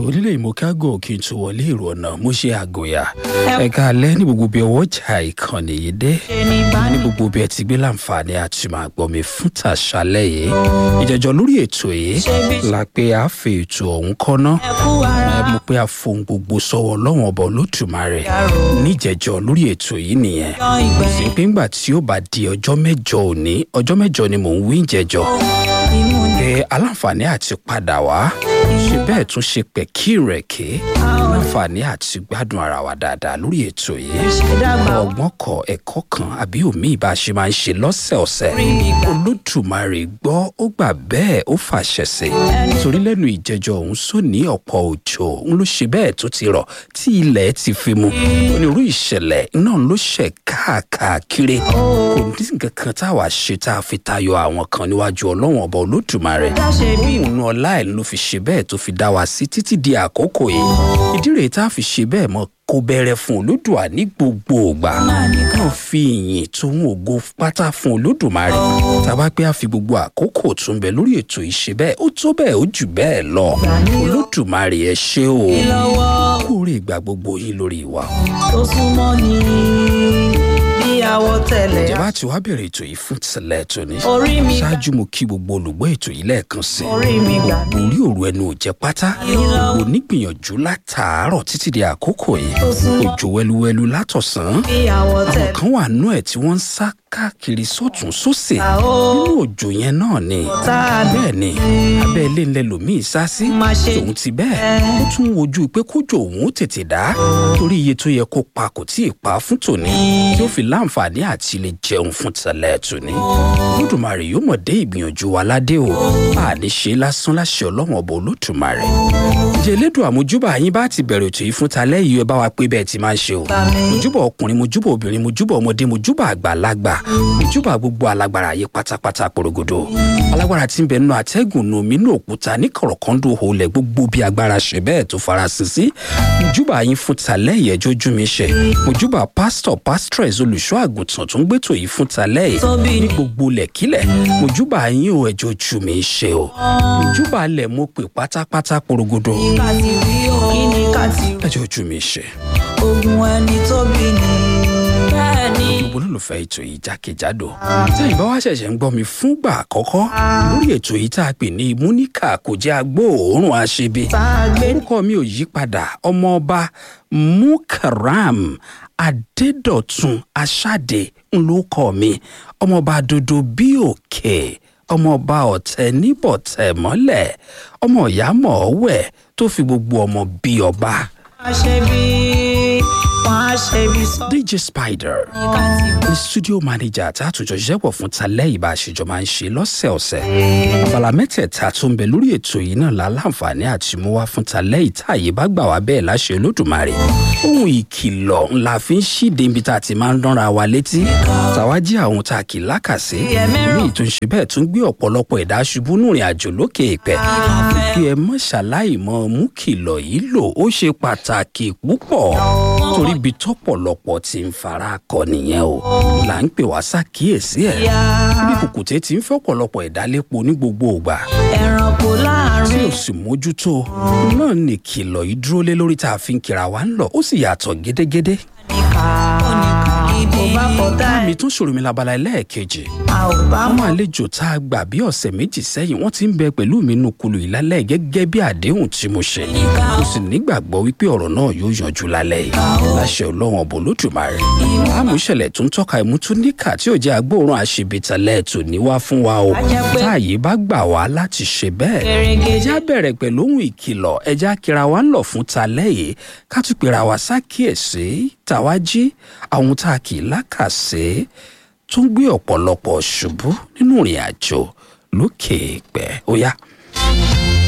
onílé ìmọ̀kágò kí n tó wọlé èrò ọ̀nà mo ṣe àgòyà ẹ̀ka alẹ́ ní gbogbo bí ọwọ́ jà ìkànnì yìí dé ní gbogbo bí ẹ ti gbé láǹfààní àti máa gbọ́ mi fún tàṣálẹ̀ yìí ìjẹ́jọ́ lórí ètò yìí la pé a fi ètò ọ̀hún kọ́ná ẹ mú pé a fohùn gbogbo sọ́wọ́ ọlọ́run ọba olódùmarè níjẹ́jọ́ lórí ètò yìí nìyẹn sí pé ńgbà tí ó bá di ọjọ́ mẹ́jọ òní ọjọ́ mẹ́jọ ni mò ń wí ìjẹ́jọ́ pé aláǹfààní àti padà wá ṣe bẹ́ẹ̀ tún ṣe pẹ̀kí rẹ̀ ké láǹfààní àti gbádùn ara wa dáadáa lórí ètò yìí ọgbọ́n kọ ẹ̀kọ́ kan àbí òmíì bá a ṣe máa ń ṣe lọ́sẹ̀ọ̀sẹ̀ olódùmarè gbọ́ ó gbà bẹ́ẹ̀ ó fàṣẹ sí nítorí lẹ́nu ìjẹjọ òun sóní ọ̀pọ̀ òjò òun ló ṣe bẹ́ẹ̀ tó ti rọ̀ tí ilẹ̀ ti fi mu onírú ìṣẹ̀lẹ̀ náà ló ṣẹ̀ káàkiri kò ní nǹkan kan táwa ṣe tá a fi tayọ àwọn kan níwájú ọlọ́wọ̀n ọba olódùmarè òun ọlá ẹ̀ ló fi ṣe bẹ́ẹ̀ tó fi dá wa sí títí di àkókò yìí ìdí rèé tá a fi ṣe bẹ́ẹ̀ mọ́ kó bẹ̀rẹ̀ fún olódùà ní gbogbo ògbà kàn fi ìyìn tóun ògo pátá fún olódùmarè tàbá pé a fi gbogbo àkókò tún bẹ lórí ètò ìṣe bẹ́ẹ̀ ó tó bẹ́ẹ̀ ó jù bẹ́ẹ̀ lọ olódùmarè ẹ ṣé o kúrè ìgbà gbogbo yín lórí wa. tó súnmọ́ ni bí àwọ̀ tẹ̀lẹ̀. ìjọba tí wàá bẹ̀rẹ̀ ètò yìí fún tìlẹ̀ tóní Orí mi gbà. ṣáájú mo kí gbogbo olùgbọ́ ètò yìí lẹ́ẹ̀kan sí Orí mi gbà gbogbo orí òru ẹnu ò jẹ́ pátá gbogbo onígbìyànjú látàárọ̀ títí di àkókò yìí Tó súnmọ́. òjò wẹluwẹlu látọ̀sán bí àwọ̀ àwọn tẹ̀lẹ̀. kan wà nú ẹ̀ tí wọ́n ń sá káàkiri sọ́tún sósì Àó. nínú òjò yẹn náà ni Tá a lè bẹ́ẹ̀ ni abẹ́ ilé ńlẹ̀ lòmíì sá sí Má ṣe tòun ti bẹ́ẹ̀ ó tún wojú pé kójò òun ó tètè dá torí iye tó yẹ kó pa kò tí ì pa fún tòní tí ó fi láǹfààní àti lè jẹun fún tẹ̀lẹ̀ tòní olódùmarè yóò mọ̀ dé ìgbìyànjú wa ládé o a ní ṣe lásán láṣẹ ọlọ́wọ̀n ọba olódùmarè ǹjẹ́ elédùn àmójúbà yín bá ti bẹ̀rẹ̀ ètò yìí fún talẹ́ yìí ẹ bá wa pé bẹ́ẹ̀ ti máa ń ṣe o mojúbà ọkùnrin mojúbà obìnrin mojúbà ọmọdé mojúbà àgbàlagbà mojúbà gbogbo alágbára ayé pátápátá porogodo alágbára tí ń bẹ nínú atẹ́gùn nù mí nù òkúta ní kọ̀rọ̀kọ́ndò holẹ̀ gbogbo bí agbára ṣe bẹ́ẹ̀ tó farasin sí mojúbà yín fún talẹ́ yìí ẹjọ́ ojú mi ṣe mojúbà pásítọ̀ pásítọ̀rẹ̀s olùṣọ́ àgùntàn tó ń gbẹ́tò yìí fún talẹ́ yìí Tóbi ní ni. gbogbo lẹ̀kílẹ̀ mojúbà yín ò ẹjọ́ ojú mi ṣe o mojúbà lẹ̀ mo pè pátápátá porogodo ká ti rí o kí ni ká ti rí. ẹjọ́ ojú mi ṣe. ogun ẹni tóbi ni. bẹ́ẹ̀ ni. gbogbo olólùfẹ́ ètò yìí jákèjádò tẹ́yìn bá wá ṣẹ̀ṣẹ̀ ń gbọ́ mi fúngbà àkọ́kọ́ lórí ètò yìí tá a pè ní múníkà kò jẹ́ agbóòórùn aṣebi tá a gbé orúkọ mi ò yí padà ọmọọba mukaram adédọ̀tun aṣáde ńlọkọ mi ọmọọba dodo bí òkè ọmọọba ọ̀tẹ̀ níbọ̀tẹ̀ mọ́lẹ̀ ọmọ ìyá mọ̀ọ́wẹ̀ tó fi gbogbo ọmọ bí ọba wọ́n á ṣe bí wọ́n á ṣe bí sọ. dj spider ká ti rí. ní studio manager tá a tún jọ ṣiṣẹ́pọ̀ fún talẹ́ ìbá àṣejọ máa ń ṣe lọ́sẹ̀ọ̀sẹ̀. abala mẹ́tẹ̀ẹ̀ta tó ń bẹ lórí ètò yìí náà la láǹfààní àti mú wá fún talẹ́ ìtààyè bá gbà wá bẹ́ẹ̀ láṣẹ olódùmarè. ohun ìkìlọ̀ ńlá fi ń ṣíde ibi tá a ti máa ń dánra wa létí. tàwa jí àwọn tá a kì í lákàsí. míì tó ń ṣe bẹ́ẹ̀ tún gbé ọ̀pọ̀lọpọ̀ ẹ̀dá ṣubú nùrìn àjò lókè ìpẹ́. kí ẹ mọ̀ ṣàláì mọ́ mú kìlọ̀ yìí lò ó ṣe pàtàkì púpọ̀ torí ibi tọ́pọ̀lọpọ̀ ti ń fara kọ nìyẹn o là ń pè wá ṣàkíyèsí ẹ̀ bí kùkùté ti ń fẹ́ ọ̀pọ̀lọpọ̀ ìdálépo ní gbogbo ògbà ẹranko tí láàrin. ò sì mójútó náà ní kìlọ̀ yìí dúró lé lórí tá a fi ń kira wa ń lọ ó sì yàtọ̀ gédégédé níkà kò bá kọ̀tà mi ẹ̀. tún ṣòro mi labala ẹlẹ́ẹ̀kejì a ò bá àwọn mọ̀. àlejò tá a gbà bí ọ̀sẹ̀ méjì sẹ́yìn wọ́n ti ń bẹ pẹ̀lú mi nù kulù ìlálẹ́ gẹ́gẹ́ bí àdéhùn tí mo ṣe mo sì nígbàgbọ́ wípé ọ̀rọ̀ náà yóò yanjú lálẹ́ yìí láṣẹ ọlọ́run ọ̀bọ̀ lódùmarè àmúṣẹlẹ̀ tó ń tọ́ka ìmútúníkà tí ò jẹ́ agbóòrùn àṣebìtàlẹ̀ tò ní wá fún wa o jẹ́ pé- táàyè bá gbà wá láti ṣe bẹ́ẹ̀ Gẹ̀rẹ́gẹ̀dẹ̀. ẹjá bẹ̀rẹ̀ pẹ̀lú ohun ìkìlọ̀ ẹjá kira wa ń lọ fún talẹ́ yìí ká tún pera wa sákìyèsí tàwa jí àwọn tá a kì í lákàsí tó ń gbé ọ̀pọ̀lọpọ̀ ṣubú nínú ìrìn àjò lókè ìpẹ́ ó yá.